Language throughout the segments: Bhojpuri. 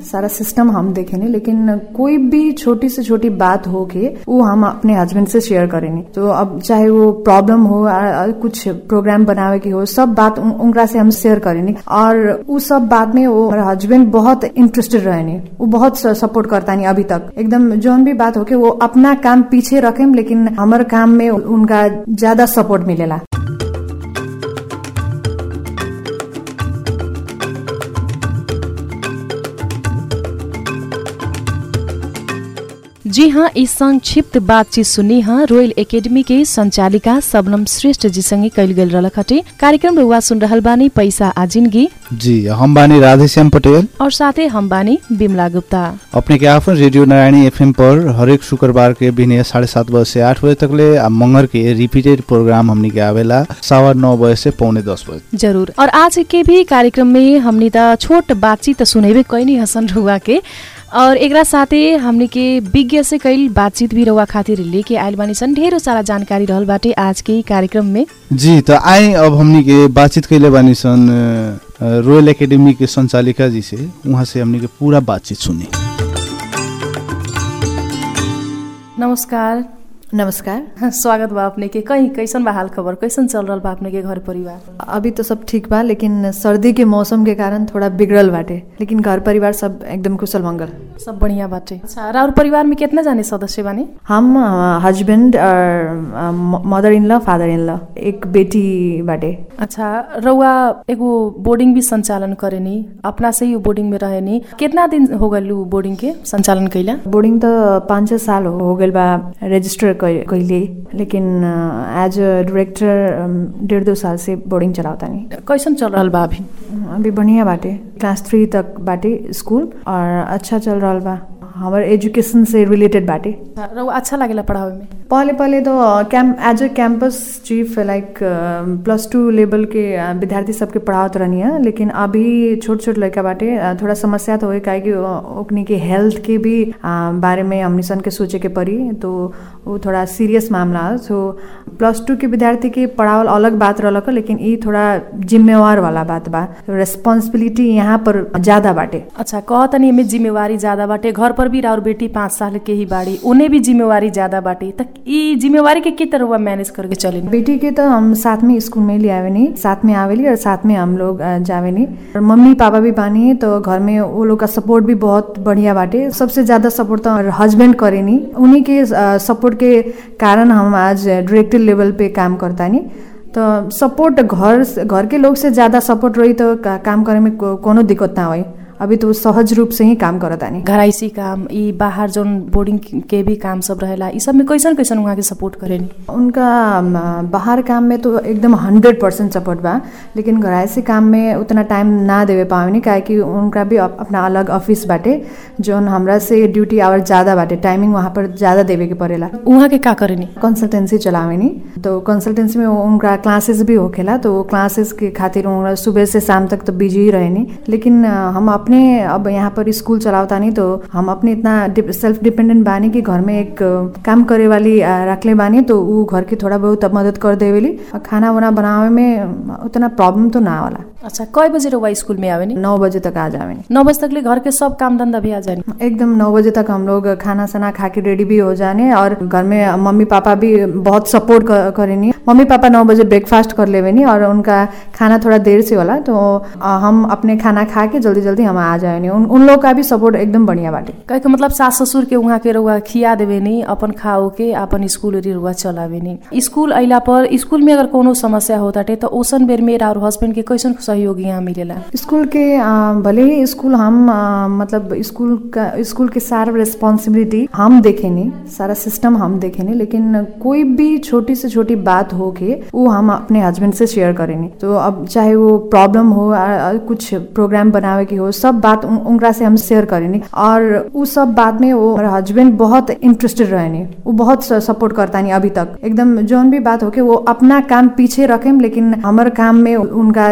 सारा सिस्टम हम देखेनी लेकिन कोई भी छोटी से छोटी बात हो के वो हम अपने हस्बैंड से शेयर करेनी तो अब चाहे वो प्रॉब्लम हो आ, आ, कुछ प्रोग्राम बनावे की हो सब बात उन- उनकरा से हम शेयर करेनी और उ सब बात में वो हमारा हस्बैंड बहुत इंटरेस्टेड रहेनी वो बहुत सपोर्ट करता नहीं अभी तक एकदम जोन भी बात हो के वो अपना काम पीछे रखेम लेकिन हमारे काम में उनका ज्यादा सपोर्ट मिलेला जी हाँ इस संक्षिप्त बातचीत सुनी हाँ रोयल एकेडमी के संचालिका सबनम श्रेष्ठ जी संगे कैल गेल रहलक हटे कार्यक्रम रुआ सुन रहल बानी पैसा आ जिंदगी जी हम बानी राधेश्याम पटेल और साथै हम बानी बिमला गुप्ता अपने के आफन रेडियो नारायणी एफएम पर हरेक शुक्रबार के बिने साढ़े सात बजे से आठ बजे तक ले आ मंगर के रिपीटेड प्रोग्राम हमनी के आवेला सवा नौ बजे से पौने दस बजे जरूर और आज के भी कार्यक्रम में हमनी त छोट बातचीत त सुनेबे कैनी हसन रुआ के और एकरा साथे हमनी के विज्ञ से कैल बातचीत भी रउआ खातिर लेके आयल बानी सन ढेरों सारा जानकारी रहल बाटे आज के ई कार्यक्रम में जी तो आए अब हमनी के बातचीत कैले बानी सन अ, रोयल एकेडमी के संचालिका जी से वहाँ से हमनी के पूरा बातचीत सुनी नमस्कार नमस्कार स्वागत बा अपने के कहीं कैसन बा हाल खबर कैसन चल रहल बा अपने के घर परिवार अभी तो सब ठीक बा लेकिन सर्दी के मौसम के कारण थोड़ा बिगड़ल बाटे लेकिन घर परिवार सब एकदम कुशल मंगल सब बढ़िया बाटे अच्छा और परिवार में कितना जाने सदस्य बानी हम हस्बैंड और mother in law father in law एक बेटी बाटे अच्छा रउआ एगो बोर्डिंग भी संचालन करेनी अपना से ही उ बोर्डिंग में रहेनी कितना दिन हो गल उ बोर्डिंग के संचालन कैला बोर्डिंग तो पाँच छः साल हो गए बा रजिस्टर कैले लेकिन एज अ डायरेक्टर डेढ़ दो साल से बोर्डिंग चलावता नहीं कैसन चल रहल बा अभी अभी बढ़िया बाटे क्लास थ्री तक बाटे स्कूल और अच्छा चल रहा बा हमारे एजुकेशन से रिलेटेड बाटे रउआ अच्छा लागेला पढ़ावे में पहले पहले तो camp as a campus chief like plus two level के अ, विद्यार्थी सबके पढ़ावत रहनी है लेकिन अभी छोट छोट लड़का बाटे अ, थोड़ा समस्या तो हो काहे कि अ, ओकनी के हेल्थ के भी अ, बारे में हमनी सन के सोचे के पड़ी तो वो थोड़ा सीरियस मामला है सो प्लस टू के विद्यार्थी के पढ़ावल अलग बात रहलक लेकिन ई थोड़ा जिम्मेवार वाला बात बा रेस्पॉन्सिबिलिटी यहाँ पर ज्यादा बाटे अच्छा कहतनी एमे जिम्मेवारी ज्यादा बाटे घर पर भी और बेटी पाँच साल के ही बाड़ी उन्हें भी जिम्मेवारी ज्यादा बाटे त ई जिम्मेवारी के के तरह मैनेज करके चले बेटी के तो हम साथ में स्कूल में ले आवे नहीं साथ में आवेली और साथ में हम लोग अ, जावे नहीं और मम्मी पापा भी बानी तो घर में वो लोग का सपोर्ट भी बहुत बढ़िया बाटे सबसे ज्यादा सपोर्ट तो हस्बैंड करे नहीं उन्हीं के सपोर्ट के कारण हम आज डायरेक्टर लेवल पे काम करता नहीं तो सपोर्ट घर से- घर के लोग से ज्यादा सपोर्ट रही तो का, काम करे में को, कोनो दिक्कत ना होई अभी तो सहज रूप से ही काम करता नहीं घराइसी काम ई बाहर जोन बोर्डिंग के भी काम सब रहेला ई सब में कैसन कैसन वहाँ के सपोर्ट करेनी उनका अम, बाहर काम में तो एकदम हंड्रेड परसेंट सपोर्ट बा लेकिन घरायसी काम में उतना टाइम ना देवे पावेनी काहे कि उनका भी अप- अपना अलग ऑफिस बाटे जौन हमरा से ड्यूटी आवर ज़्यादा बाटे टाइमिंग वहाँ पर ज़्यादा देवे के पड़ेला वहाँ के का करेनी कंसल्टेंसी चलावेनी तो कंसल्टेंसी में उनका क्लासेस भी होखेला तो क्लासेस के खातिर उनका सुबह से शाम तक तो बिजी ही रहेनी लेकिन अ, हम अपने अब यहाँ पर स्कूल चलावता नहीं तो हम अपने इतना सेल्फ डिपेंडेंट बानी कि घर में एक अ, काम करे वाली अ, रखले बानी तो ऊ घर के थोड़ा बहुत मदद कर देवेली और खाना वाना बनावे में अ, उतना प्रॉब्लम तो ना वाला अच्छा कय बजे रउआ स्कूल में आवेनी नौ बजे तक आ जावेनी नौ बजे तक ले घर के सब काम धंधा भी आ जानी एकदम नौ बजे तक हम लोग खाना साना खा के रेडी भी हो जाने और घर में मम्मी पापा भी बहुत सपोर्ट करेनी मम्मी पापा नौ बजे ब्रेकफास्ट कर लेवेनी और उनका खाना थोड़ा देर से होला तो अ, हम अपने खाना खा के जल्दी जल्दी हम आ जाएनी उन, उन लोग का भी सपोर्ट एकदम बढ़िया बाटे कहे के मतलब सास ससुर के वहाँ के रउआ खिया देवे नी अपन खाओ के अपन स्कूल एरी रउआ चलावे नी स्कूल अइला पर स्कूल में अगर कोनो समस्या होताटे तो ओसन बेर मेरा और हस्बैंड के कैसन सहयोग यहाँ मिलेला स्कूल के अ, भले ही स्कूल हम अ, मतलब स्कूल का स्कूल के सारा रिस्पॉन्सिबिलिटी हम देखे नहीं सारा सिस्टम हम देखे नहीं लेकिन कोई भी छोटी से छोटी बात हो के वो हम अपने हस्बैंड से शेयर करेनी तो अब चाहे वो प्रॉब्लम हो आ, आ, कुछ प्रोग्राम बनावे की हो सब बात उन- उनकरा से हम शेयर करेनी और वो सब बात में वो हमारा हस्बैंड बहुत इंटरेस्टेड रहेनी वो बहुत सपोर्ट करता नहीं अभी तक एकदम जोन भी बात हो के वो अपना काम पीछे रखेम लेकिन हमारे काम में उनका ज्यादा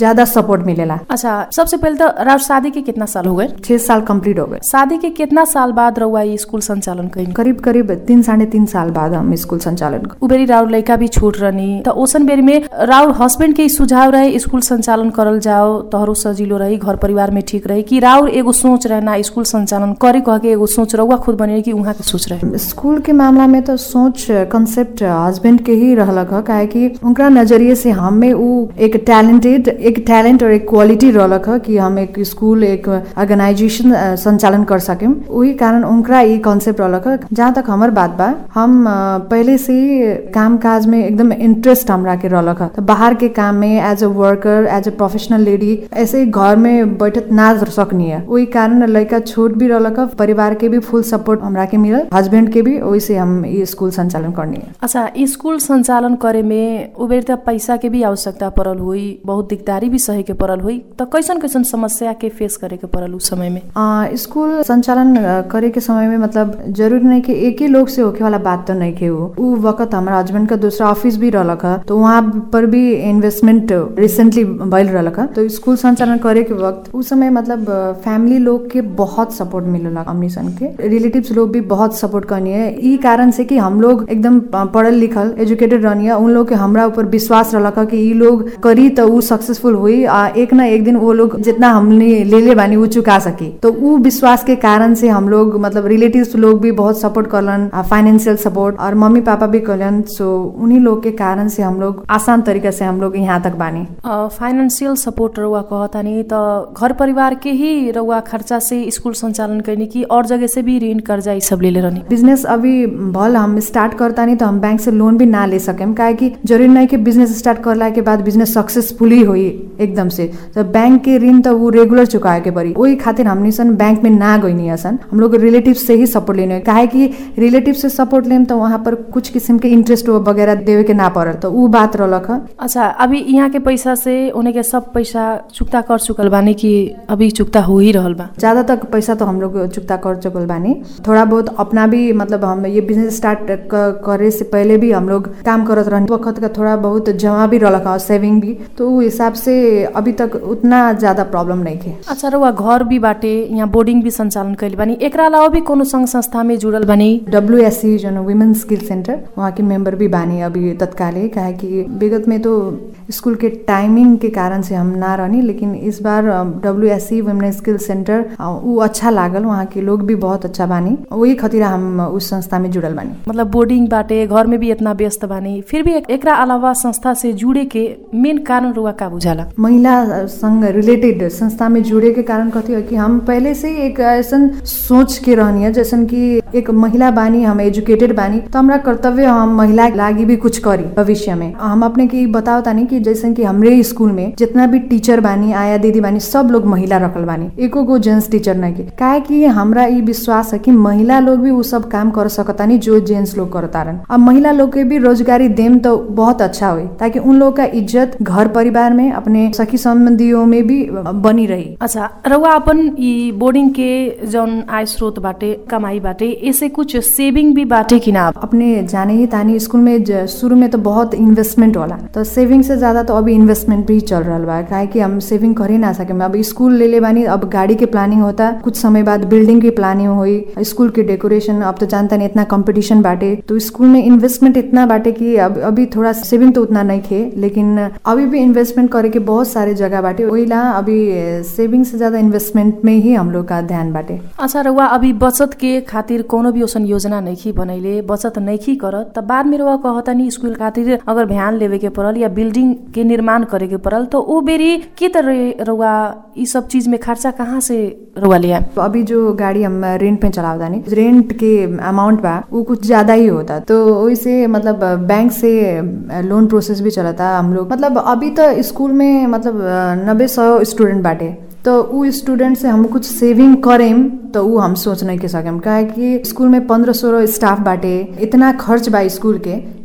ज्यादा सपोर्ट मिलेला अच्छा सबसे पहले तो राउर शादी के कितना साल हो गए छह साल कंप्लीट हो गए शादी के कितना साल बाद रउआ ई स्कूल संचालन कइल करीब करीब तीन साढ़े तीन साल बाद हम स्कूल संचालन कर- उ बेरी राउर लइका भी छोट रहनी त ओसन बेरी में राउर हस्बैंड के ई सुझाव रहे स्कूल संचालन करल जाओ तोहरो सजिलो रही घर परिवार में ठीक रही कि राउर एगो सोच रहे ना स्कूल संचालन करे कह के एगो सोच रहुआ खुद बने कि उहाँ के सोच रहे स्कूल के मामला में तो सोच कंसेप्ट हस्बैंड के ही रहलक ह काहे कि उनका नजरिए से हमें उ एक टैलेंटेड एक टैलेंट और एक क्वालिटी रहलक ह कि हम एक स्कूल एक ऑर्गेनाइजेशन अ, संचालन कर सकेम वही कारण उनका ई कॉन्सेप्ट रहलक ह जहाँ तक हमर बात बा हम अ, पहले से ही काम काज में एकदम इंटरेस्ट हमरा के रहलक ह तो बाहर के काम में as a worker as a professional lady ऐसे ही घर में बैठत ना रह सकनी है वही कारण लड़का छोट भी रहलक ह परिवार के भी फुल सपोर्ट हमरा के मिलल हस्बैंड के भी वही से हम ये स्कूल संचालन करनी है अच्छा स्कूल संचालन करे में उ बेर त पैसा के भी आवश्यकता पड़ल हुई बहुत दिकदारी भी सहे के पड़ल हुई त कैसन कैसन समस्या के फेस करे के पड़ल उस समय में आ, स्कूल संचालन अ, करे के समय में मतलब जरूरी नहीं कि एक ही लोग से होके वाला बात तो नहीं के वो उ वक्त हमारा हस्बैंड का दूसरा ऑफिस भी रहलक ह तो वहाँ पर भी इन्वेस्टमेंट रिसेंटली भइल रहलक ह तो स्कूल संचालन करे के वक्त उस समय मतलब फैमिली लोग के बहुत सपोर्ट मिलल हमनी सन के रिलेटिव्स लोग भी बहुत सपोर्ट करनी है ई कारण से कि हम लोग एकदम अ, पढ़ल लिखल एजुकेटेड रहनी है उन लोग के हमरा ऊपर विश्वास रहलक ह कि ई लोग करी तो उ सक्सेसफुल हुई आ एक ना एक दिन वो लोग जितना हमने ले ले बानी उ चुका सकी तो उ विश्वास के कारण से हम लोग मतलब रिलेटिव्स लोग भी बहुत सपोर्ट करलन फाइनेंशियल सपोर्ट और मम्मी पापा भी करलन सो उन्हीं लोग के कारण से हम लोग आसान तरीका से हम लोग यहाँ तक बानी फाइनेंशियल सपोर्ट रउआ कहतानी त घर परिवार के ही रउआ खर्चा से स्कूल संचालन कैनी कि और जगह से भी ऋण कर्जा ई सब लेले रहनी बिजनेस अभी भल हम स्टार्ट करता नहीं तो हम बैंक से लोन भी ना ले सकेम काहे कि जरूरी नहीं कि बिजनेस स्टार्ट करला के बाद बिजनेस सक्सेसफुली होई एकदम से तो बैंक के ऋण तो वो रेगुलर चुकाए के पड़ी वही खातिर हमनी सन बैंक में ना गई नहीं सन हम लोग रिलेटिव से ही सपोर्ट लेने हैं। काहे कि रिलेटिव से सपोर्ट लेम तो वहाँ पर कुछ किस्म के इंटरेस्ट वगैरह देवे के ना पड़ल तो उ बात रहलक ह अच्छा अभी यहाँ के पैसा से उन्हें के सब पैसा चुक्ता कर चुकल बानी कि अभी चुक्ता हो ही रहल बा ज्यादा तक पैसा तो हम लोग चुकता कर चुकल बानी थोड़ा बहुत अपना भी मतलब हम ये बिजनेस स्टार्ट क- करे से पहले भी हम लोग काम करत रहनी वक्त का थोड़ा बहुत जमा भी रहलक ह सेविंग भी तो उ हिसाब से अभी तक उतना ज्यादा प्रॉब्लम नहीं थे अच्छा रउआ घर भी बाटे यहाँ बोर्डिंग भी संचालन कैले बानी एकरा अलावा भी कोनो संघ संस्था में जुड़ल बानी डब्ल्यू एस सी जो वुमेन स्किल सेंटर वहाँ के मेंबर भी बानी अभी तत्काले काहे कि विगत में तो स्कूल के टाइमिंग के कारण से हम ना रहनी लेकिन इस बार W S C women skill centre अ, उ अच्छा लागल वहाँ के लोग भी बहुत अच्छा बानी वही खातिर हम उस संस्था में जुड़ल बानी मतलब बोर्डिंग बाटे घर में भी इतना व्यस्त बानी फिर भी एक- एकरा अलावा संस्था से जुड़े के मेन कारण रुआ का बुझाला महिला संग रिलेटेड संस्था में जुड़े के कारण कथी है कि हम पहले से ही एक ऐसन सोच के रहनी है जैसन कि एक महिला बानी हम एजुकेटेड बानी तो हमरा कर्तव्य हम महिला लागी भी कुछ करी भविष्य में हम अपने के ई बताओ तानी कि जैसन कि हमरे स्कूल में जितना भी टीचर बानी आया दीदी बानी सब लोग महिला रखल बानी एको गो जेंट्स टीचर नहीं के काहे कि हमरा ई विश्वास है कि महिला लोग भी उ सब काम कर सकतानी जो जेंट्स लोग करतारन अब महिला लोग के भी रोजगारी देम तो बहुत अच्छा होई ताकि उन लोग का इज्जत घर परिवार में अपने सखी संबंधियों में भी बनी रही अच्छा रउआ अपन ई बोर्डिंग के जौन आय स्रोत बाटे कमाई बाटे ऐसे कुछ सेविंग भी बाटे कि ना अपने जाने ही तानी स्कूल में ज- शुरू में तो बहुत इन्वेस्टमेंट होला तो सेविंग से ज्यादा तो अभी इन्वेस्टमेंट भी चल रहा बा काहे कि हम सेविंग कर ही ना सके अब स्कूल ले ले बानी अब गाड़ी के प्लानिंग होता कुछ समय बाद बिल्डिंग की प्लानिंग हुई स्कूल के डेकोरेशन अब तो जानता नहीं इतना कंपटीशन बाटे तो स्कूल में इन्वेस्टमेंट इतना बाटे कि अब अभी थोड़ा सेविंग तो उतना नहीं थे लेकिन अभी भी इन्वेस्टमेंट करे के बहुत सारे जगह बाटे ओइला अभी सेविंग से ज्यादा इन्वेस्टमेंट में ही हम लोग का ध्यान बाटे अच्छा रउआ अभी बचत के खातिर कोनो भी ओसन योजना नइखी बनैले बचत नइखी करत त बाद में रउआ कहतानी स्कूल खातिर अगर ध्यान लेवे के पड़ल या बिल्डिंग के निर्माण करे के पड़ल तो ओ बेरी के तरह रउआ ई सब चीज में खर्चा कहाँ से रउआ ले आए तो अभी जो गाड़ी हम रेंट पे चलावता नहीं रेंट के अमाउंट बा वो कुछ ज्यादा ही होता तो वैसे मतलब बैंक से लोन प्रोसेस भी चलता हम लोग मतलब अभी तो स्कूल में मतलब नब्बे सौ स्टूडेंट बाटे तो उ स्टूडेंट से हम कुछ सेविंग करेम तो उ हम सोच नहीं के सकेम काहे कि स्कूल में पंद्रह सोलह स्टाफ बाटे इतना खर्च बा स्कूल के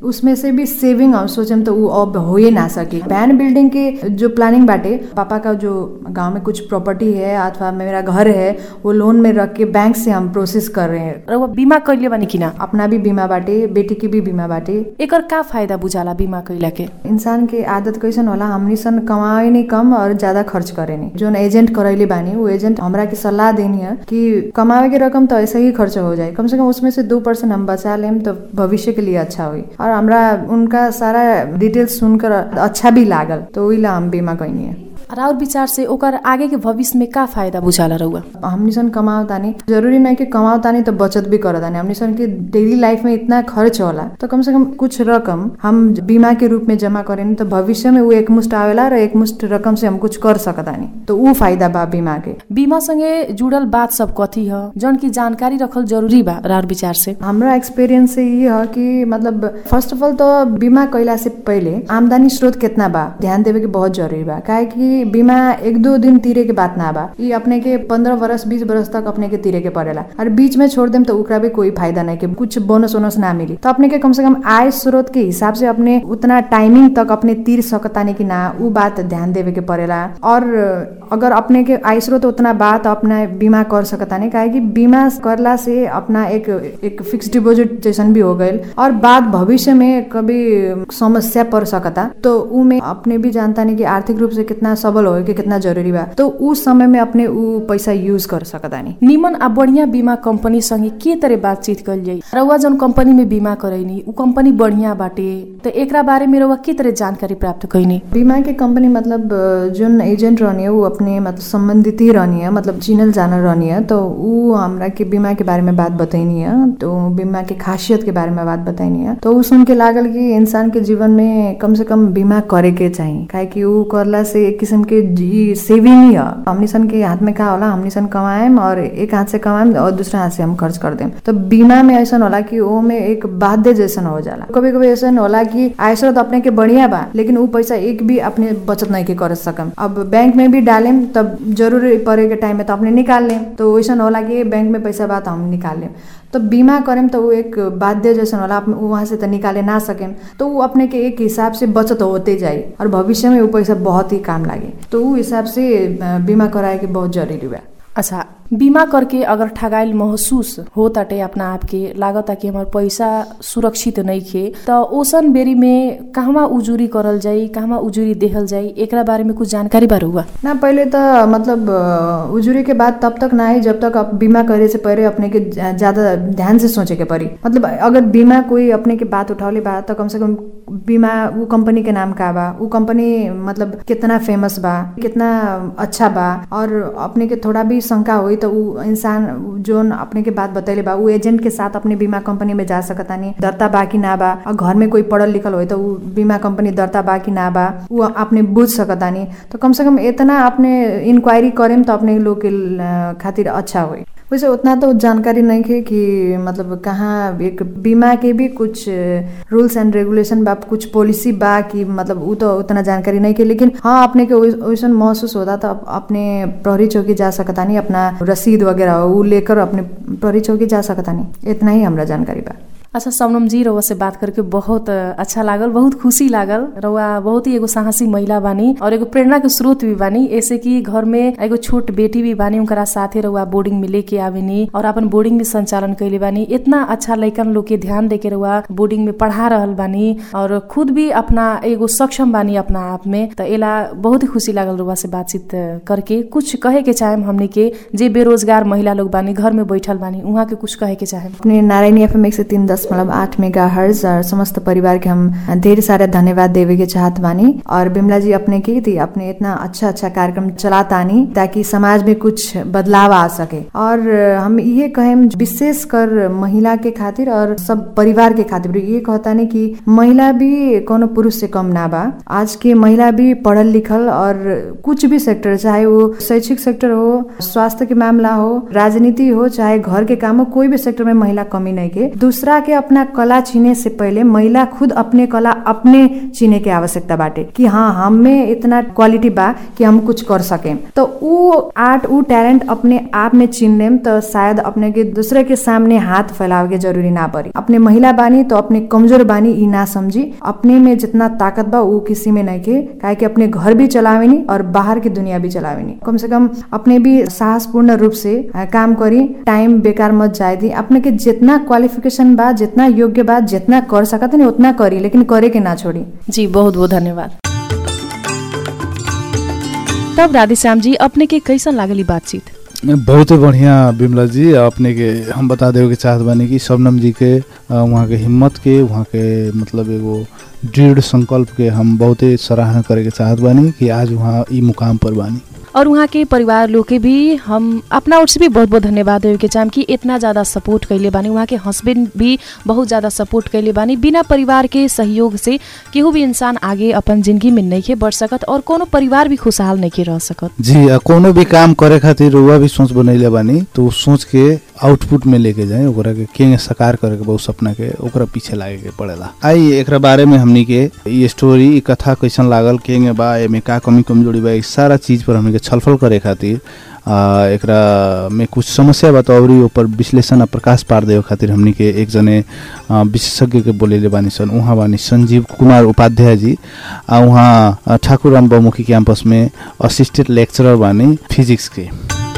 उसमें से भी सेविंग हम सोचम तो उ अब हो ही ना सके बैन बिल्डिंग के जो प्लानिंग बाटे पापा का जो गांव में कुछ प्रॉपर्टी है अथवा मेरा घर है वो लोन में रख के बैंक से हम प्रोसेस कर रहे हैं रउआ बीमा कैले बानी कि ना अपना भी बीमा बाटे बेटी की भी बीमा बाटे एकर का फायदा बुझाला बीमा कैला के इंसान के आदत कैसन होला हमनी सन कमाए नहीं कम और ज्यादा खर्च करे नहीं जोन एजेंट करैले बानी वो एजेंट हमरा के सलाह देनी है कि कमावे के रकम तो ऐसे ही खर्च हो जाए कम से कम उसमें से दो परसेंट हम बचा लेम तो भविष्य के लिए अच्छा हुई और हमरा उनका सारा डिटेल्स सुनकर अच्छा भी लागल तो वही ला हम बीमा कैनी है राउर विचार से ओकर आगे के भविष्य में का फायदा बुझाला रउआ हमनी सन कमाओ तानी जरूरी नहीं कि कमाओ तानी तो बचत भी करत तानी हमनी सन के डेली लाइफ में इतना खर्च होला तो कम से कम कुछ रकम हम बीमा के रूप में जमा करें तो भविष्य में वो एक मुष्ट आवेला र एक मुष्ट रकम से हम कुछ कर सकतानी तो ऊ फायदा बा बीमा के बीमा संगे जुड़ल बात सब कथी ह जौन की जानकारी रखल जरूरी बा राउर विचार से हमरा एक्सपीरियंस से ये है कि मतलब फर्स्ट ऑफ ऑल तो बीमा कैला से पहले आमदनी स्रोत कितना बा ध्यान देवे के बहुत जरूरी बा काहे कि बीमा एक दो दिन तीरे के बात ना बा ये अपने के पंद्रह वर्ष बीस वर्ष तक अपने के तीरे के पड़ेला और बीच में छोड़ देम तो ओकरा भी कोई फायदा नहीं के कुछ बोनस वोनस ना मिली तो अपने के कम से कम आय स्रोत के हिसाब से अपने उतना टाइमिंग तक अपने तीर सकतानी कि ना ऊ बात ध्यान देवे के पड़ेला और अगर अपने के आय स्रोत उतना बा तो अपना बीमा कर सकतानी काहे कि बीमा करला से अपना एक एक फिक्स डिपॉजिट जैसन भी हो गईल और बाद भविष्य में कभी समस्या पड़ सकता तो ऊ में अपने भी जानता नहीं कि आर्थिक रूप से कितना सबल हो कि कितना जरूरी बा तो ऊ समय में अपने ऊ पैसा यूज कर सकतानी निमन आ बढ़िया बीमा कंपनी संगे के तरह बातचीत कल जाई रउआ जौन कंपनी में बीमा करैनी उ कंपनी बढ़िया बाटे तो एकरा बारे में रउआ के तरह जानकारी प्राप्त कैनी बीमा के कंपनी मतलब अ, जोन एजेंट रहनी है वो अपने मतलब संबंधित ही रहनी है मतलब चिनल जानल रहनी है तो ऊ हमरा के बीमा के बारे में बात बताइनी है तो बीमा के खासियत के बारे में बात बताइनी है तो ऊ सुन के लागल कि इंसान के जीवन में कम से कम बीमा करे के चाहिए काहे कि ऊ करला से एक किस्म के जी सेविंग ही है हमनी सन के हाथ में का होला हमनी सन कमाएम और एक हाथ से कमाएम और दूसरा हाथ से हम खर्च कर देम तो बीमा में ऐसा होला कि वो में एक बाध्य जैसन हो जाला कभी कभी ऐसा होला कि आय स्रोत अपने के बढ़िया बा लेकिन ऊ पैसा एक भी अपने बचत नहीं के कर सकम अब बैंक में भी डालेम तब जरूरी पड़े के टाइम में तो अपने निकाल लेम तो वैसा होला कि बैंक में पैसा बा तो हम निकाल लेम तो बीमा करेम तो वो एक बाध्य जैसन होला आप वहाँ से तो निकाले ना सकेम तो वो अपने के एक हिसाब से बचत होते जाए और भविष्य में वो पैसा बहुत ही काम लागे तो वो हिसाब से अ, बीमा कराए के बहुत जरूरी बा अच्छा बीमा करके अगर ठगाइल महसूस हो ताटे अपना आप के लागता कि हमार पैसा सुरक्षित नहीं खे तो ओसन बेरी में कहवा उजुरी करल जाई कहवा उजुरी देहल जाई एकरा बारे में कुछ जानकारी बार हुआ ना पहले तो मतलब अ, उजुरी के बाद तब तक ना आई जब तक आप बीमा करे से पहले अपने के ज- ज्यादा ध्यान से सोचे के पड़ी मतलब अगर बीमा कोई अपने के बात उठौले बा तो कम से कम बीमा वो कंपनी के नाम का बा वो कंपनी मतलब कितना फेमस बा कितना अच्छा बा और अपने के थोड़ा भी शंका होई तो उ इंसान जोन अपने के बात बतैले बा उ एजेंट के साथ अपने बीमा कंपनी में जा सकतानी दर्ता बा कि ना बा और घर में कोई पढ़ल लिखल होई तो उ बीमा कंपनी दर्ता बा कि ना बा उ अपने बुझ सकतानी तो कम से कम इतना अपने इंक्वायरी करेम तो अपने लोग के ल- खातिर अच्छा होई वैसे उतना तो जानकारी नहीं है कि मतलब कहाँ एक बीमा के भी कुछ रूल्स एंड रेगुलेशन बा कुछ पॉलिसी बा कि मतलब उ तो उतना जानकारी नहीं है लेकिन हाँ अपने के वैस- वैसन महसूस होता तो अप- अपने प्रहरी चौकी जा सकतानी अपना रसीद वगैरह उ लेकर अपने प्रहरी चौकी जा सकतानी इतना ही हमरा जानकारी बा अच्छा समनम जी रउआ से बात करके बहुत अ, अच्छा लागल बहुत खुशी लागल रउआ बहुत ही एगो साहसी महिला बानी और एगो प्रेरणा के स्रोत भी बानी ऐसे कि घर में एगो छोट बेटी भी बानी उनकरा साथे रउआ बोर्डिंग में लेके आवेनी और अपन बोर्डिंग में संचालन कैले बानी इतना अच्छा लइकन लोग के ध्यान देके रउआ बोर्डिंग में पढ़ा रहल बानी और खुद भी अपना एगो सक्षम बानी अपना आप में तो एला बहुत ही खुशी लागल रउआ से बातचीत करके कुछ कहे के चाहेम हमने के जे बेरोजगार महिला लोग बानी घर में बैठल बानी उहाँ के कुछ कहे के चाहेम अपने नारायणी एफ एम एक सौ तीन दशमलव आठ मेगा हर्ज और समस्त परिवार के हम ढेर सारे धन्यवाद देवे के चाहत बानी और बिमला जी अपने की थी अपने इतना अच्छा अच्छा कार्यक्रम चलातानी ताकि समाज में कुछ बदलाव आ सके और हम ये कहेम विशेष कर महिला के खातिर और सब परिवार के खातिर ये कहतानी कि महिला भी कोनो पुरुष से कम ना बा आज के महिला भी पढ़ल लिखल और कुछ भी सेक्टर चाहे वो शैक्षिक सेक्टर हो स्वास्थ्य के मामला हो राजनीति हो चाहे घर के काम हो कोई भी सेक्टर में महिला कमी नहीं के दूसरा के अपना कला चिने से पहले महिला खुद अपने कला अपने चिने के आवश्यकता बाटे कि हाँ हम में इतना क्वालिटी बा कि हम कुछ कर सके तो ऊ आर्ट ऊ टैलेंट अपने आप में चिन लेम तो शायद अपने के दूसरे के सामने हाथ फैलावे के जरूरी ना पड़ी अपने महिला बानी तो अपने कमजोर बानी ई ना समझी अपने में जितना ताकत बा ऊ किसी में नहीं के काहे कि अपने घर भी चलावेनी और बाहर की दुनिया भी चलावेनी कम से कम अपने भी साहसपूर्ण रूप से आ, काम करी टाइम बेकार मत जाए दी अपने के जितना क्वालिफिकेशन बा जितना योग्य बा जितना कर सकत नहीं उतना करी लेकिन करे के ना छोड़ी जी बहुत बहुत धन्यवाद तब राधेश्याम जी अपने के कैसन लागल ई बातचीत बहुत ही बढ़िया बिमला जी अपने के हम बता देवे के चाहत बानी कि शबनम जी के अ, वहाँ के हिम्मत के वहाँ के मतलब एगो दृढ़ संकल्प के हम बहुते सराहना करे के चाहत बानी कि आज वहाँ ई मुकाम पर बानी और वहाँ के परिवार लोग के भी हम अपना ओर से भी बहुत बहुत धन्यवाद देवे के चाहम कि इतना ज़्यादा सपोर्ट कैले बानी वहाँ के हस्बैंड भी बहुत ज़्यादा सपोर्ट कैले बानी बिना परिवार के सहयोग से केहू भी इंसान आगे अपन जिंदगी में नहीं के बढ़ सकत और कोनो परिवार भी खुशहाल नहीं के रह सकत जी अ, कोनो भी काम करे खातिर रुआ भी सोच बनैले बानी तो उ सोच के आउटपुट में लेके जाए ओकरा के केंगे साकार करे के बहुत सपना के ओकरा पीछे लागे के पड़ेला आई एकरा बारे में हमनी के ई स्टोरी ई कथा कैसन लागल केंगे बा एमे का कमी कमजोरी बा ई सारा चीज पर हमनी के छलफल करे खातिर आ, एकरा में कुछ समस्या बा तो अउरी ऊपर विश्लेषण आ प्रकाश पार देवे खातिर हमनी के एक जने आ, विशेषज्ञ के बोलेले बानी सन उहाँ बानी संजीव कुमार उपाध्याय जी आ उहाँ आ, ठाकुरराम बहुमुखी कैंपस में असिस्टेंट लेक्चरर बानी फिजिक्स के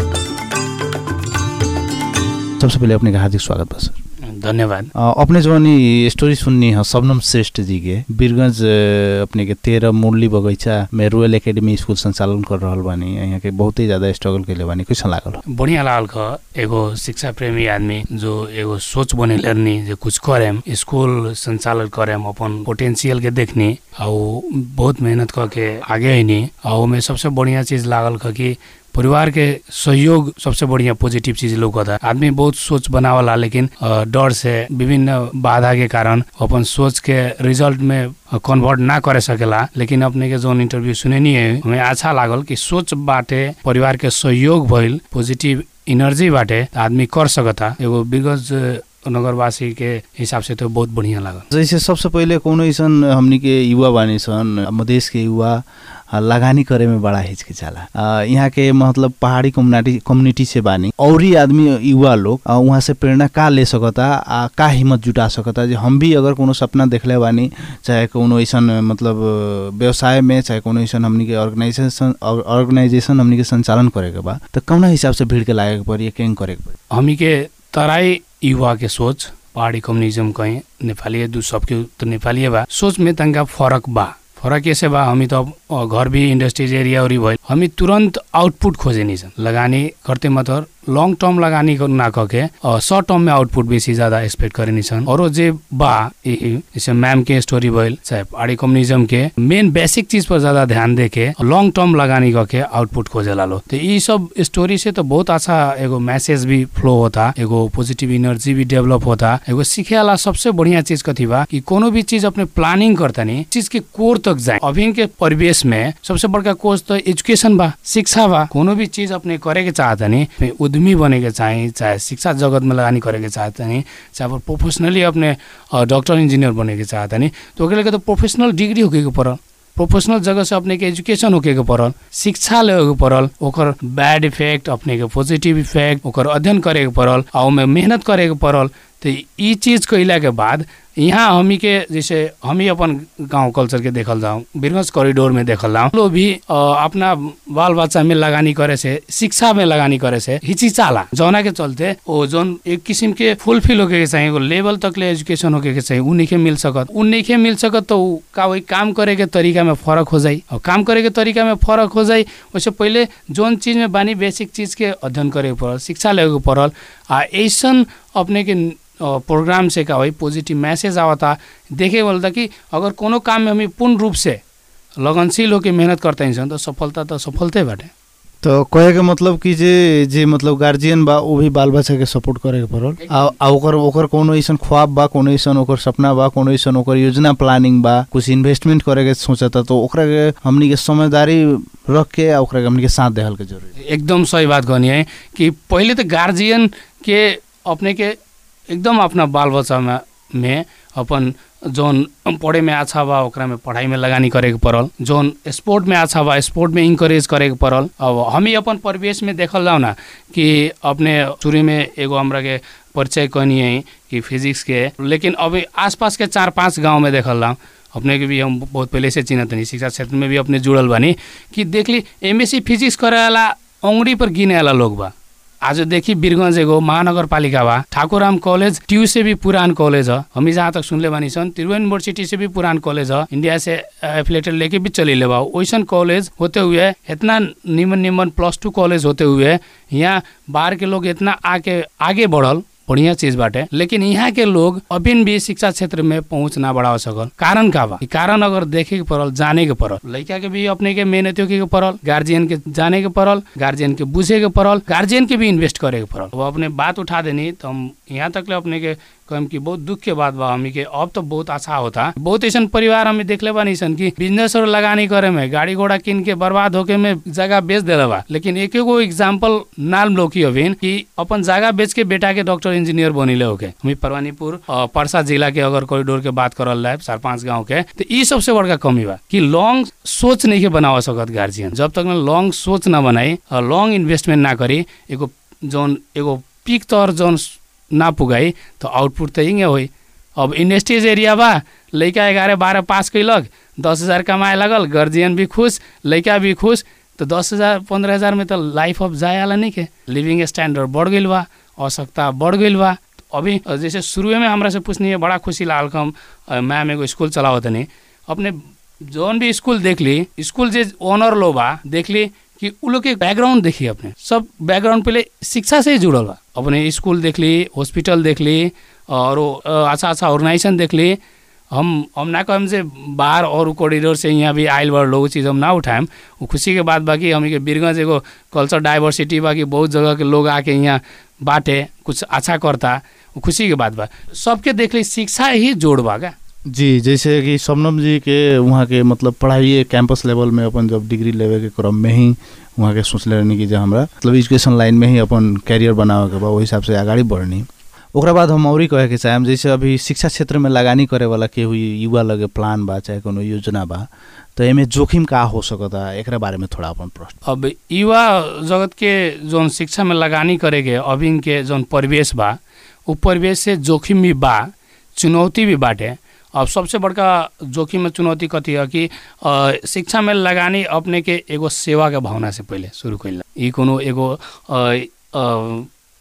सबसे पहले अपने का हार्दिक स्वागत बा सर धन्यवाद अ, अपने जवन ई स्टोरी सुननी है शबनम श्रेष्ठ जी के बीरगंज अ, अपने के तेरह मुरली बगैचा में रॉयल एकेडमी स्कूल संचालन कर रहल बानी यहाँ के बहुत ही ज्यादा स्ट्रगल कैले बानी कैसन लागल बढ़िया लागल ख एगो शिक्षा प्रेमी आदमी जो एगो सोच बने लेरनी जे कुछ करेम स्कूल संचालन करेम अपन पोटेंशियल के देखनी और बहुत मेहनत क के आगे आईनी और में सबसे बढ़िया चीज लागल ख कि परिवार के सहयोग सबसे बढ़िया पॉजिटिव चीज लौकता आदमी बहुत सोच बनावला लेकिन अ, डर से विभिन्न बाधा के कारण अपन सोच के रिजल्ट में कन्वर्ट ना करे सकेला लेकिन अपने के जोन इंटरव्यू सुनेनी है हमें अच्छा लागल कि सोच बाटे परिवार के सहयोग भइल पॉजिटिव एनर्जी बाटे त आदमी कर सकता एगो बिगज नगरवासी के हिसाब से तो बहुत बढ़िया लागल जैसे सबसे पहिले कोनो ऐसन हमनी के युवा बानी सन मधेश के युवा आ, लगानी करे में बड़ा हिचकिचाला आ, यहाँ के मतलब पहाड़ी कम्युनिटी कम्युनिटी से बानी और ही आदमी युवा लोग आ, वहाँ से प्रेरणा का ले सकता आ का हिम्मत जुटा सकता जे हम भी अगर कोनो सपना देखले बानी चाहे कोनो ऐसन मतलब व्यवसाय में चाहे कोनो ऐसन हमनी के ऑर्गेनाइजेशन ऑर्गेनाइजेशन हमनी के संचालन करे के बा तो कौना हिसाब से भीड़ के लागे के पड़ी केंग करे के पड़ी हमी के तराई युवा के सोच पहाड़ी कम्युनिज्म कहें नेपाली दू सबके तो नेपाली बा सोच में तनका फरक बा फरक ऐसे बा हमी तो अब घर भी इंडस्ट्रीज एरिया और भइल हमी तुरंत आउटपुट खोजे नहीं सन लगानी करते मतलब लॉन्ग टर्म लगानी कर- ना करके और शॉर्ट टर्म में आउटपुट बेसी ज्यादा एक्सपेक्ट करे नहीं सन और जे बा ई जैसे मैम के स्टोरी भइल चाहे पहाड़ी कम्युनिज्म के मेन बेसिक चीज पर ज्यादा ध्यान देके लॉन्ग टर्म लगानी करके आउटपुट खोजे लालो तो ये सब स्टोरी से तो बहुत अच्छा एगो मैसेज भी फ्लो होता एगो पॉजिटिव एनर्जी भी डेवलप होता एगो सीखे वाला सबसे बढ़िया चीज कथी बा कि कोनो भी चीज अपने प्लानिंग करता नहीं चीज के कोर तक जाए अभी के परिवेश में सबसे बड़का कोर्स तो एजुकेशन बा शिक्षा बा कोनो भी चीज अपने करे के चाहता नहीं उद्यमी बने के चाहे चाहे शिक्षा जगत में लगानी करे के चाहता नहीं चाहे अब प्रोफेशनली अपने डॉक्टर इंजीनियर बने के चाहता नहीं तो ओकरे के तो प्रोफेशनल डिग्री होके के पड़ल प्रोफेशनल जगह से अपने के एजुकेशन होके के पड़ल शिक्षा ले के पड़ल ओकर बैड इफेक्ट अपने के पॉजिटिव इफेक्ट ओकर अध्ययन करे के पड़ल आ ओमे मेहनत करे के पड़ल तो ई चीज कैला के बाद यहाँ हमी के जैसे हमी अपन गांव कल्चर के देखल जाऊँ बिरगंज कॉरिडोर में देखल जाऊँ लोग भी अ, अपना बाल बच्चा में लगानी करे से शिक्षा में लगानी करे से हिचिचाला जौना के चलते ओ जौन एक किस्म के फुलफिल होके के चाहिए एगो लेवल तक ले एजुकेशन होके के चाहिए उ नइखे मिल सकत उ नइखे मिल सकत तो उ का वही काम करे के तरीका में फर्क हो जाई और काम करे के तरीका में फर्क हो जाई वैसे पहिले जौन चीज में बानी बेसिक चीज के अध्ययन करे के पड़ल शिक्षा लेवे के पड़ल आ ऐसन अपने के अ, प्रोग्राम से का वही पॉजिटिव मैसेज आवता देखे बोलता कि अगर कोनो काम में हमें पूर्ण रूप से लगनशील होके मेहनत करते हैं तो सफलता तो सफलते बाटे तो कहे के मतलब कि जे जे मतलब गार्जियन बा वो भी बाल बच्चा के सपोर्ट करे के पड़ल आ आ ओकर ओकर कोनो ऐसन ख्वाब बा कोनो ऐसन ओकर सपना बा कोनो ऐसन ओकर योजना प्लानिंग बा कुछ इन्वेस्टमेंट करे के सोचता तो ओकरा के हमनी के समझदारी रख के आ ओकरा के हमनी के साथ देहल के जरूरी एकदम सही बात कहनी है कि पहिले तो गार्जियन के अपने के एकदम अपना बाल बच्चा में में अपन जौन पढ़े में अच्छा बा ओकरा में पढ़ाई में लगानी करे के पड़ल जौन स्पोर्ट में अच्छा बा स्पोर्ट में इंकरेज करे के पड़ल अब हम ही अपन परिवेश में देखल जाओ ना कि अपने शुरू में एगो हमरा के परिचय कहनी है कि फिजिक्स के लेकिन अभी आसपास के चार पांच गांव में देखल जाऊँ अपने के भी हम बहुत पहले से चिन्हत नहीं शिक्षा क्षेत्र में भी अपने जुड़ल बानी कि देखली एमएससी फिजिक्स करे वाला औंगड़ी पर गिने वाला लोग बा आज देखी वीरगंज एगो महानगर पालिका बा ठाकुराम कॉलेज ट्यू से भी पुरान कॉलेज है हम जहाँ तक सुनले बानी सन तिरुवन यूनिवर्सिटी से भी पुरान कॉलेज है इंडिया से एफिलेटेड लेके भी चले ले बा वैसन कॉलेज होते हुए इतना निमन निमन प्लस टू कॉलेज होते हुए यहाँ बाहर के लोग इतना आके आगे बढ़ल बढ़िया चीज बाटे लेकिन यहाँ के लोग अभी भी शिक्षा क्षेत्र में पहुंच ना बढ़ा सकल कारण का बा ई कारण अगर देखे के पड़ल जाने के पड़ल लड़का के भी अपने के मेहनत के पड़ल गार्जियन के जाने के पड़ल गार्जियन के बुझे के पड़ल गार्जियन के भी इन्वेस्ट करे के पड़ल वो अपने बात उठा देनी तो हम यहाँ तक ले अपने के कहम कि बहुत दुख के बात बा हमी के अब तो बहुत अच्छा होता बहुत ऐसा परिवार हमें देखले बा सन कि बिजनेस और लगानी करे में गाड़ी घोड़ा किन के बर्बाद होके में जगह बेच दे बा लेकिन एक एगो एग्जाम्पल नाम लो की अभी कि अपन जगह बेच के बेटा के डॉक्टर इंजीनियर बनिले होके हमी परवानीपुर अ, पर्सा जिला के अगर कॉरिडोर के बात करल जाए चार पांच गाँव के तो ई सबसे बड़का कमी बा कि लॉन्ग सोच नहीं के बनावा सकत गार्जियन जब तक लॉन्ग सोच ना बनाई और लॉन्ग इन्वेस्टमेंट ना करी एगो जौन एगो पीक तौर जौन ना पुगाई तो आउटपुट तो हिंगे होई अब इंडस्ट्रीज एरिया बा लड़का ग्यारह बारह पास कैलक दस हजार कमाए लगल गार्जियन भी खुश लड़का भी खुश तो दस हजार पंद्रह हजार में तो लाइफ ऑफ जाए वाला नहीं के लिविंग स्टैंडर्ड बढ़ गई बा आवश्यकता बढ़ गई बा अभी जैसे शुरू में हमरा से पूछनी है बड़ा खुशी लागल कि हम अ, मैम एगो स्कूल चलावत नहीं अपने जौन भी स्कूल देख ली स्कूल जे ओनर लो बा देख ली कि उ लोग के बैकग्राउंड देखी अपने सब बैकग्राउंड पहले शिक्षा से ही जुड़ल बा अपने स्कूल देख ली हॉस्पिटल देख ली और वो, अ, अच्छा अच्छा ऑर्गेनाइजेशन देख ली हम हम ना कहम से बाहर और कॉरिडोर से यहाँ भी आयल बड़ लोग चीज़ हम ना उठाएम वो खुशी के बात बाकी हम के बीरगंज एगो कल्चर डाइवर्सिटी बाकी बहुत जगह के लोग आके यहाँ बाटे कुछ अच्छा करता वो खुशी के बात बा सबके देख ली शिक्षा ही जोड़ बा का जी जैसे कि शबनम जी के वहाँ के मतलब पढ़ाई कैंपस लेवल में अपन जब डिग्री लेवे के क्रम में ही वहाँ के सोचले रहनी कि जे हमरा मतलब एजुकेशन लाइन में ही अपन कैरियर बनावे के बा ओहि हिसाब से अगाडि बढ़नी ओकरा बाद हम औरी कहे के चाहेम जैसे अभी शिक्षा क्षेत्र में लगानी करे वाला केहू युवा लगे प्लान बा चाहे कोनो योजना बा तो एमे जोखिम का हो सकता एकरा बारे में थोड़ा अपन प्रश्न अब युवा जगत के जौन शिक्षा में लगानी करेके अभी के जौन परिवेश बा उ परिवेश से जोखिम भी बा चुनौती भी बाटे अब सबसे बड़का जोखिम में चुनौती कथी है कि अ, शिक्षा में लगानी अपने के एगो सेवा के भावना से पहले शुरू कैल ई कोनो एगो अ, अ,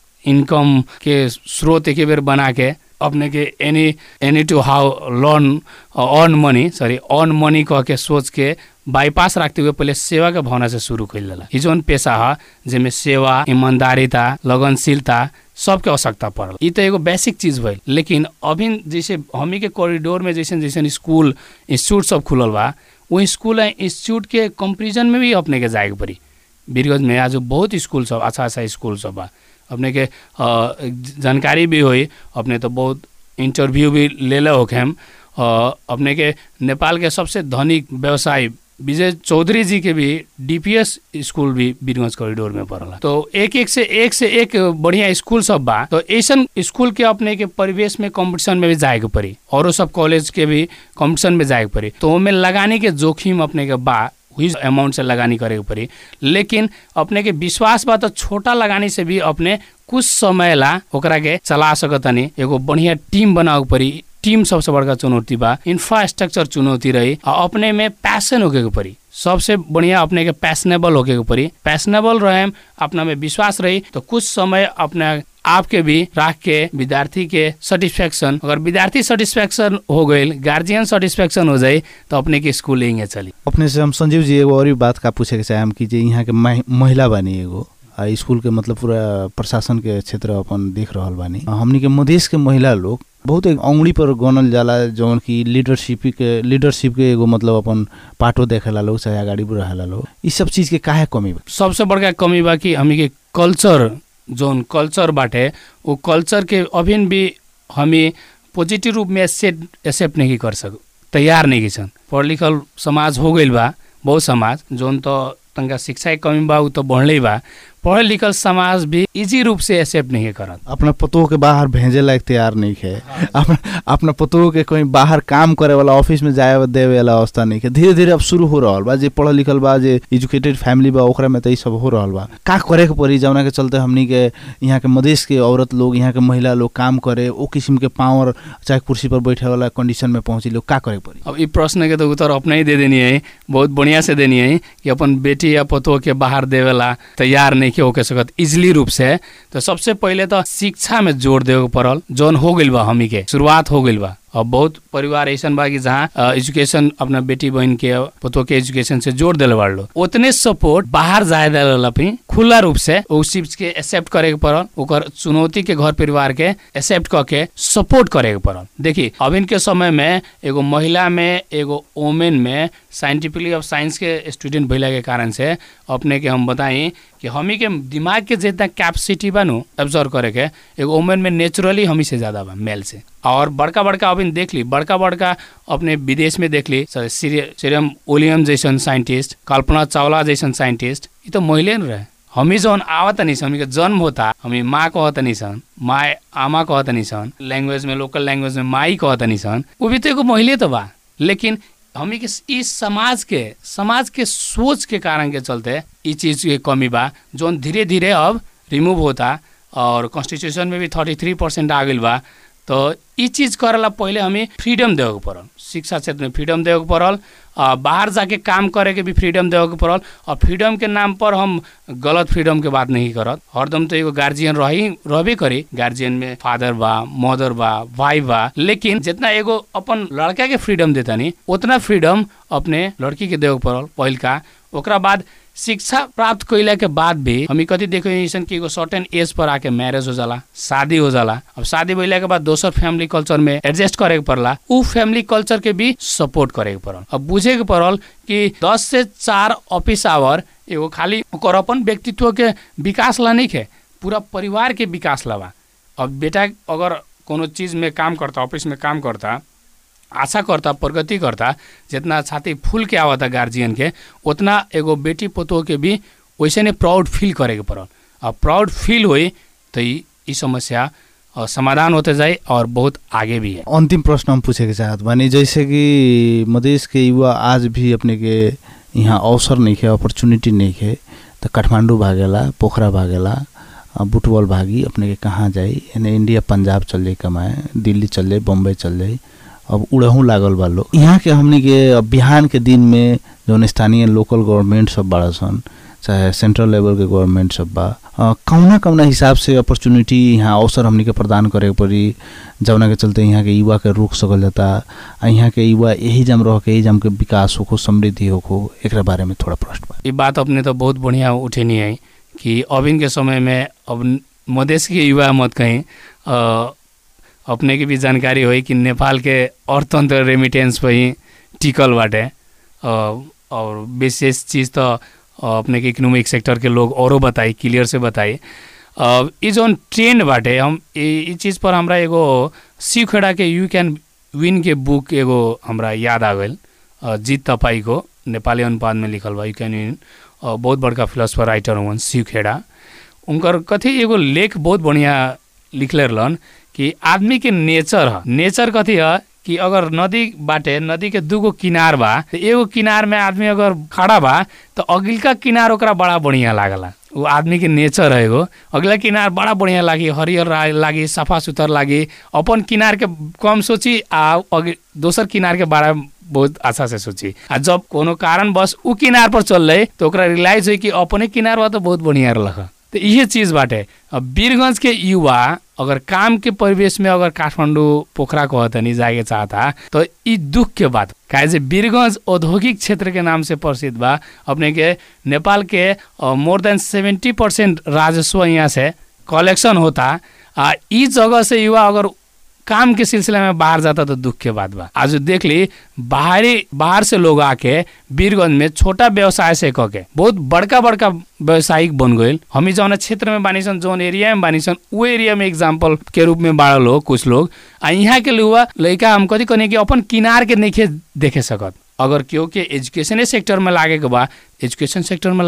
इनकम के स्रोत एक बेर बना के अपने के any any to how learn earn money sorry earn money कह के सोच के बाईपास रखते हुए पहले सेवा के भावना से शुरू कैल जाला ई जौन पेशा है जेमे सेवा ईमानदारिता लगनशीलता सबके आवश्यकता पड़ल ई तो एगो बेसिक चीज भइल लेकिन अभी जैसे हमी के कॉरिडोर में जैसे जैसे स्कूल इंस्टीट्यूट सब खुलल बा वो स्कूल आ इंस्टीट्यूट के कंपेरिजन में भी अपने के जाए के पड़ी बीरगंज में आज बहुत स्कूल सब अच्छा अच्छा स्कूल सब बा अपने के अ, जानकारी भी हुई अपने तो बहुत इंटरव्यू भी ले ले होके हम अ, अपने के नेपाल के सबसे धनिक व्यवसायी विजय चौधरी जी के भी डीपीएस स्कूल भी बीरगंज कॉरिडोर में पड़ला तो एक एक से एक से एक बढ़िया स्कूल सब बा तो ऐसन स्कूल के अपने के परिवेश में कंपटीशन में भी जाए के पड़ी औरो सब कॉलेज के भी कंपटीशन में जाए के पड़ी तो ओमे लगाने के जोखिम अपने के बा हुई अमाउंट से लगानी करे के पड़ी लेकिन अपने के विश्वास बा तो छोटा लगानी से भी अपने कुछ समय ला ओकरा के चला सकतनी एगो बढ़िया टीम बनावे के पड़ी टीम सबसे बड़का चुनौती बा इंफ्रास्ट्रक्चर चुनौती रही और अपने में पैसन होके के पड़ी सबसे बढ़िया अपने के पैशनेबल होके के पड़ी पैशनेबल रहे अपना में विश्वास रही तो कुछ समय अपने आपके भी राख के विद्यार्थी के सेटिस्फेक्शन अगर विद्यार्थी सेटिस्फेक्शन हो गई गार्जियन सेटिस्फेक्शन हो जाए तो अपने के स्कूल यहीं चली अपने से हम संजीव जी एगो और भी बात का पूछे के चाहेम कि जे यहाँ के महि- महिला बानी एगो आ स्कूल के मतलब पूरा प्रशासन के क्षेत्र अपन देख रहल बानी आ, हमनी के मधेश के महिला लोग बहुत एक औंगली पर गनल जाला जौन की लीडरशिप के लीडरशिप के एगो मतलब अपन पाटो देखेला लोग चाहे अगाडि रहेला लोग ई सब चीज के काहे कमी बा सबसे बड़का कमी बा कि हमी के कल्चर जोन कल्चर बाटे वो कल्चर के अभी भी हमी पॉजिटिव रूप में एक्सेप्ट एक्सेप्ट नहीं कर सक तैयार नहीं छन पढ़ लिखल समाज हो गइल बा बहुत समाज जोन तो तनका शिक्षा के कमी बा उ तो बढ़ले बा पढ़ल लिखल समाज भी इजी रूप से एक्सेप्ट नहीं करत अपना पतोह के बाहर भेजे लायक तैयार नहीं है अपना अपना पतोह के कहीं बाहर काम करे वाला ऑफिस में जाए देवे वाला अवस्था नहीं है धीरे धीरे अब शुरू हो रहल बा जे पढ़ल लिखल बा जे एजुकेटेड फैमिली बा ओकरा में तो ई सब हो रहल बा का करे के पड़ी जौना के चलते हमनी के यहाँ के मधेश के औरत लोग यहाँ के महिला लोग काम करे ओ किस्म के पावर चाहे कुर्सी पर बैठे वाला कंडीशन में पहुंची लोग का करे के पड़ी अब ई प्रश्न के तो उत्तर अपने ही दे देनी है बहुत बढ़िया से देनी है कि अपन बेटी या पतोह के बाहर देवेला तैयार नहीं के होके सकत इजली रूप से तो सबसे पहले तो शिक्षा में जोर देवे के पड़ल जौन हो गइल बा हमी के शुरुआत हो गइल बा अब बहुत परिवार ऐसा बा कि जहाँ अ, एजुकेशन अपना बेटी बहन के पतोह के एजुकेशन से जोड़ दिले बाड़लो उतने सपोर्ट बाहर जाए दिला भी खुला रूप से उस चीज के एक्सेप्ट करे के पड़ल ओकर चुनौती के घर परिवार के एक्सेप्ट करके सपोर्ट करे के पड़ल देखी अभी के समय में एगो महिला में एगो वोमेन में साइंटिफिकली अब साइंस के स्टूडेंट भइला के कारण से अपने के हम बताई कि हमी के दिमाग के जितना कैपेसिटी बा नु ऑब्जर्व करे के एगो वोमेन में नेचुरली हमी से ज्यादा बा मेल से और बड़का बड़का अभी देख ली बड़का बड़का अपने विदेश में देख ली सीरियम ओलियम जैसन साइंटिस्ट कल्पना चावला जैसन साइंटिस्ट ये तो महिले न रहे हमी जौन आवत नहीं सन हमी के जन्म होता हमी माँ कहत नहीं सन माँ आमा कहत नहीं सन लैंग्वेज में लोकल लैंग्वेज में माई कहत नहीं सन वो भी तो एगो महिले तो बा लेकिन हमी के इस समाज के समाज के सोच के कारण के चलते ई चीज के कमी बा जौन धीरे धीरे अब रिमूव होता और कॉन्स्टिट्यूशन में भी थर्टी थ्री परसेंट आ गइल बा तो ई चीज करेला पहले हमें फ्रीडम देवे के पड़ल शिक्षा क्षेत्र में फ्रीडम देवे के पड़ल आ, बाहर जाके काम करे के भी फ्रीडम देवे के पड़ल और फ्रीडम के नाम पर हम गलत फ्रीडम के बात नहीं करत हरदम तो एगो गार्जियन रही रहबे करी गार्जियन में फादर बा मदर बा भाई बा लेकिन जितना एगो अपन लड़का के फ्रीडम देता नहीं उतना फ्रीडम अपने लड़की के देवे के पड़ल पहिलका ओकरा बाद शिक्षा प्राप्त कैला के बाद भी हमी कति देखो ऐसन कि एगो सर्टेन एज पर आके मैरिज हो जाला शादी हो जाला अब शादी भइला के बाद दोसर फैमिली कल्चर में एडजस्ट करे के पड़ला उ फैमिली कल्चर के भी सपोर्ट करे के पड़ल अब बुझे के पड़ल कि दस से चार ऑफिस आवर एगो खाली ओकर अपन व्यक्तित्व के विकास ला नहीं है पूरा परिवार के विकास ला बा अब बेटा अगर कोनो चीज में काम करता ऑफिस में काम करता आशा करता प्रगति करता जितना छाती फूल के आवता गार्जियन के उतना एगो बेटी पतोह के भी वैसे ने प्राउड फील करे के पड़ल और प्राउड फील हुई तो ई ई समस्या अ, समाधान होते जाए और बहुत आगे भी है अंतिम प्रश्न हम पूछे के चाहत बानी जैसे कि मधेश के युवा आज भी अपने के यहाँ अवसर नहीं है अपॉर्चुनिटी नहीं है तो काठमांडू भागेला पोखरा भागेला अ, बुटबॉल भागी अपने के कहाँ जाई यानी इंडिया पंजाब चल जाई कमाए दिल्ली चल जाई बम्बई चल जाई अब उड़हू लागल बा लोग यहाँ के हमनी के अब बिहान के दिन में जौन स्थानीय लोकल गवर्नमेंट सब बड़ा सन चाहे सेंट्रल लेवल के गवर्नमेंट सब बा अ, कौना कौना हिसाब से अपॉर्चुनिटी यहाँ अवसर हमनी के प्रदान करे के पड़ी जौना के चलते यहाँ के युवा के रोक सकल जाता आ यहाँ के युवा यही जम रह के यही जम के विकास होखो समृद्धि होखो एकरा बारे में थोड़ा प्रश्न बा ये बात अपने तो बहुत बढ़िया उठेनी है कि अभी के समय में अब मधेश के युवा मत कहीं अ, अपने की भी जानकारी होई कि नेपाल के अर्थतंत्र रेमिटेंस पर ही टिकल बाटे अ, और विशेष चीज़ तो अ, अपने के इकोनॉमिक सेक्टर के लोग औरों बताई क्लियर से बताई अब ई जौन ट्रेंड बाटे हम ई चीज़ पर हमरा एगो सीखेड़ा के यू कैन विन के बुक एगो हमरा याद आ गइल अ, जीत तपाईँको नेपाली अनुपात में लिखल बा यू कैन विन अ, बहुत बड़का फिलोसफर राइटर हुन शिव खेड़ा उनकर कथी एगो लेख बहुत बढ़िया लिखले रहलन कि आदमी के नेचर ह नेचर कथी ह कि अगर नदी बाटे नदी के दूगो किनार बा त एगो किनार में आदमी अगर खड़ा बा तो अगिलका किनार ओकरा बड़ा बढ़िया लागला वो आदमी के नेचर है एगो अगला किनार बड़ा बढ़िया लागी हरियर रा- लागी सफा सुथर लागी अपन किनार के कम सोची आ अगि- दोसर किनार के बारे में बहुत अच्छा से सोची आ जब कोनो कारण बस उ किनार पर चल रहे तो ओकरा रियलाइज हुई कि अपने किनार बा तो बहुत बढ़िया रहल तो इहे चीज बाटे अब वीरगंज के युवा अगर काम के परिवेश में अगर काठमाडौँ पोखरा कहतनी जाके चाहता तो ई दुख के बात काहे से वीरगंज औद्योगिक क्षेत्र के नाम से प्रसिद्ध बा अपने के नेपाल के मोर देन सेवेंटी परसेंट राजस्व यहाँ से कलेक्शन होता आ ई जगह से युवा अगर काम के सिलसिले में बाहर जाता तो दुख के बात बा आज देख ली बाहरी बाहर से लोग आके वीरगंज में छोटा व्यवसाय से कह के बहुत बड़का बड़का व्यवसायिक बन गए हमी जौन क्षेत्र में बानी सन जौन एरिया में बानी सन वो एरिया में एग्जाम्पल के रूप में बाड़ा लोग कुछ लोग आ यहाँ के युवा लड़का हम कथी कहने कि अपन किनार के नहीं देखे सकत अगर केहू के एजुकेशने सेक्टर में लागे के बा एजुकेशन सेक्टर में लागे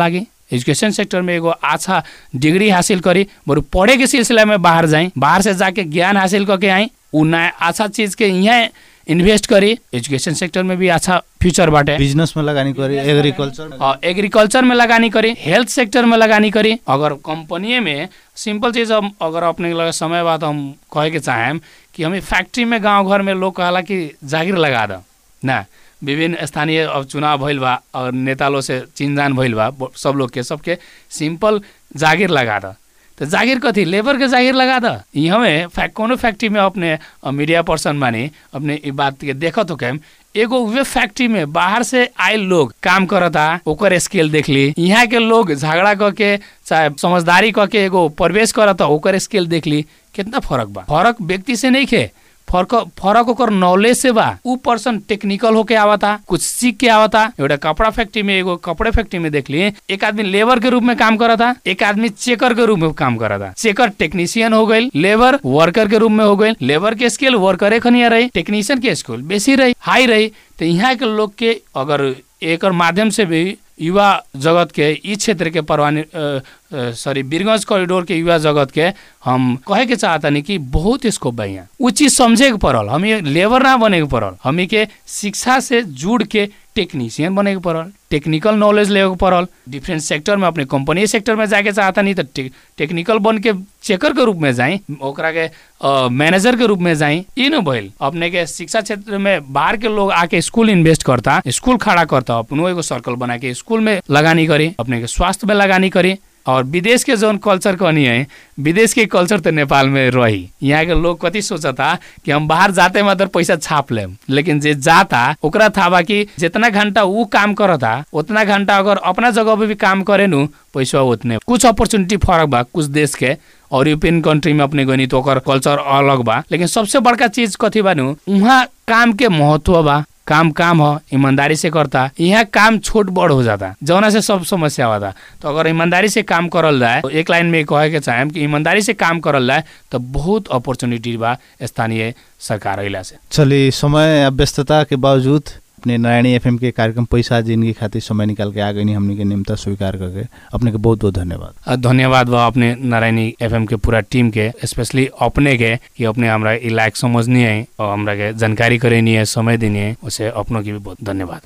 एजुकेशन सेक्टर में एगो अच्छा डिग्री हासिल करी बरु पढ़े के सिलसिला में बाहर जाई बाहर से जाके ज्ञान हासिल करके आई उ नया अच्छा चीज के यहाँ इन्वेस्ट करी एजुकेशन सेक्टर में भी अच्छा फ्यूचर बाटे बिजनेस में लगानी करी एग्रीकल्चर और एग्रीकल्चर में लगानी करी हेल्थ सेक्टर में लगानी करी अगर कंपनी में सिंपल चीज हम अगर अपने लगे समय बाद हम कहे के चाहेम कि हमें फैक्ट्री में गांव घर में लोग कहला कि जागीर लगा दो ना विभिन्न स्थानीय अब चुनाव भइल बा और नेता लोग से चिनजान भइल बा ब- सब लोग के सबके सिंपल जागीर लगा दो तो जागीर कथी लेबर के जागीर लगा दो यहाँ में फैक कोनो फैक्ट्री में अपने अ, मीडिया पर्सन बानी अपने ई बात के देखत हो कैम एगो वे फैक्ट्री में बाहर से आयल लोग काम करता ओकर स्केल देख ली यहाँ के लोग झगड़ा करके चाहे समझदारी करके एगो प्रवेश करता ओकर स्केल देख ली कितना फर्क बा फर्क व्यक्ति से नहीं खे फर्क फरक ओकर नॉलेज से बा ऊ पर्सन टेक्निकल होके आवता कुछ सीख के आवता एउटा कपड़ा फैक्ट्री में एगो कपड़े फैक्ट्री में देख लिए एक आदमी लेबर के रूप में काम करता एक आदमी चेकर के रूप में काम करता चेकर टेक्नीशियन हो गई लेबर वर्कर के रूप में हो गई लेबर के स्केल वर्करे खनिया रही टेक्नीशियन के स्केल बेसी रही हाई रही तो यहाँ के लोग के अगर एकर माध्यम से भी युवा जगत के ई क्षेत्र के परवानी सॉरी बीरगंज कॉरिडोर के युवा जगत के हम कहे के चाहतनी कि बहुत स्कोप बा यहाँ उ चीज समझे के पड़ल हम लेबर ना बने के पड़ल हमी के शिक्षा से जुड़ के टेक्नीशियन बने के पड़ल टेक्निकल नॉलेज लेवे के पड़ल डिफरेंट सेक्टर में अपने कंपनी सेक्टर में जाके चाहता नहीं तो टे, टेक्निकल बन के चेकर के रूप में जाई ओकरा के मैनेजर के रूप में जाई ई न भइल अपने के शिक्षा क्षेत्र में बाहर के लोग आके स्कूल इन्वेस्ट करता स्कूल खड़ा करता अपनो एगो सर्कल बना के स्कूल में लगानी करी अपने के स्वास्थ्य में लगानी करी और विदेश के जौन कल्चर कहनी है विदेश के कल्चर तो नेपाल में रही यहाँ के लोग कति सोचता कि हम बाहर जाते मात्र पैसा छाप लेम लेकिन जे जाता ओकरा था बा कि जितना घंटा ऊ काम करता उतना घंटा अगर अपना जगह पे भी काम करे नु पैसा उतने कुछ अपॉर्चुनिटी फरक बा कुछ देश के और यूरोपियन कंट्री में अपने गनी तो ओकर कल्चर अलग बा लेकिन सबसे बड़का चीज कथी बा नु उहाँ काम के महत्व बा काम काम हो ईमानदारी से करता यहाँ काम छोट बड़ हो जाता जौना से सब समस्या होता तो अगर ईमानदारी से काम करल जाए तो एक लाइन में कहे के चाहेम कि ईमानदारी से काम करल जाए तो बहुत अपॉर्चुनिटी बा स्थानीय सरकार अइला से चलिए समय आ व्यस्तता के बावजूद अपने नारायणी एफएम के कार्यक्रम पैसा जिंदगी खातिर समय निकाल के आ गई हमने के नियमता स्वीकार करके अपने के बहुत बहुत धन्यवाद अ, धन्यवाद बा अपने नारायणी एफएम के पूरा टीम के स्पेशली अपने के कि अपने हमरा ई लायक समझनी है और हमरा के जानकारी करेनी है समय देनी है उसे अपनों की भी बहुत धन्यवाद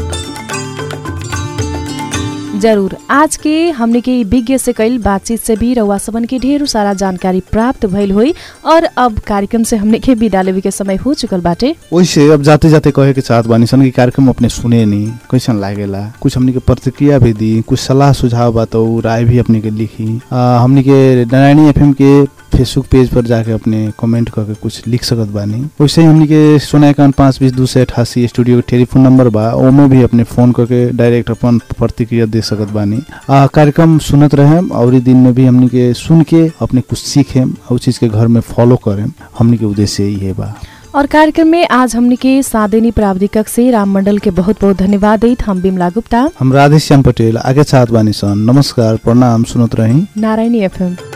जरूर आज के हमने के ई विज्ञ से कईल बातचीत से भी रउआ सबन के ढेर सारा जानकारी प्राप्त भइल हुई और अब कार्यक्रम से हमने के विदा लेवे के समय हो चुकल बाटे वैसे अब जाते जाते कहे के चाहत बानी सन कि कार्यक्रम अपने सुने नहीं कैसन लागेला कुछ हमने के प्रतिक्रिया भी दी कुछ सलाह सुझाव बा तो उ राय भी अपने के लिखी आ, हमने के नारायणी एफएम के फेसबुक पेज पर जाके अपने कमेंट करके कुछ लिख सकत बानी वैसे ही हमने के सोना इक्यावन पाँच बीस दो सौ अठासी स्टूडियो के टेलीफोन नंबर बा ओमे भी अपने फोन करके डायरेक्ट अपन प्रतिक्रिया दे सकत बानी आ, कार्यक्रम सुनत रहे और ई दिन में भी हमने के सुन के अपने कुछ सीखे और चीज के घर में फॉलो करें हमने के उद्देश्य यही बा और कार्यक्रम में आज हमने के सादेनी प्राविधिक से राम मंडल के बहुत बहुत धन्यवाद दैत हम बिमला गुप्ता हम राधेश्याम पटेल आगे चाहत बानी सन नमस्कार प्रणाम सुनत रही नारायणी एफएम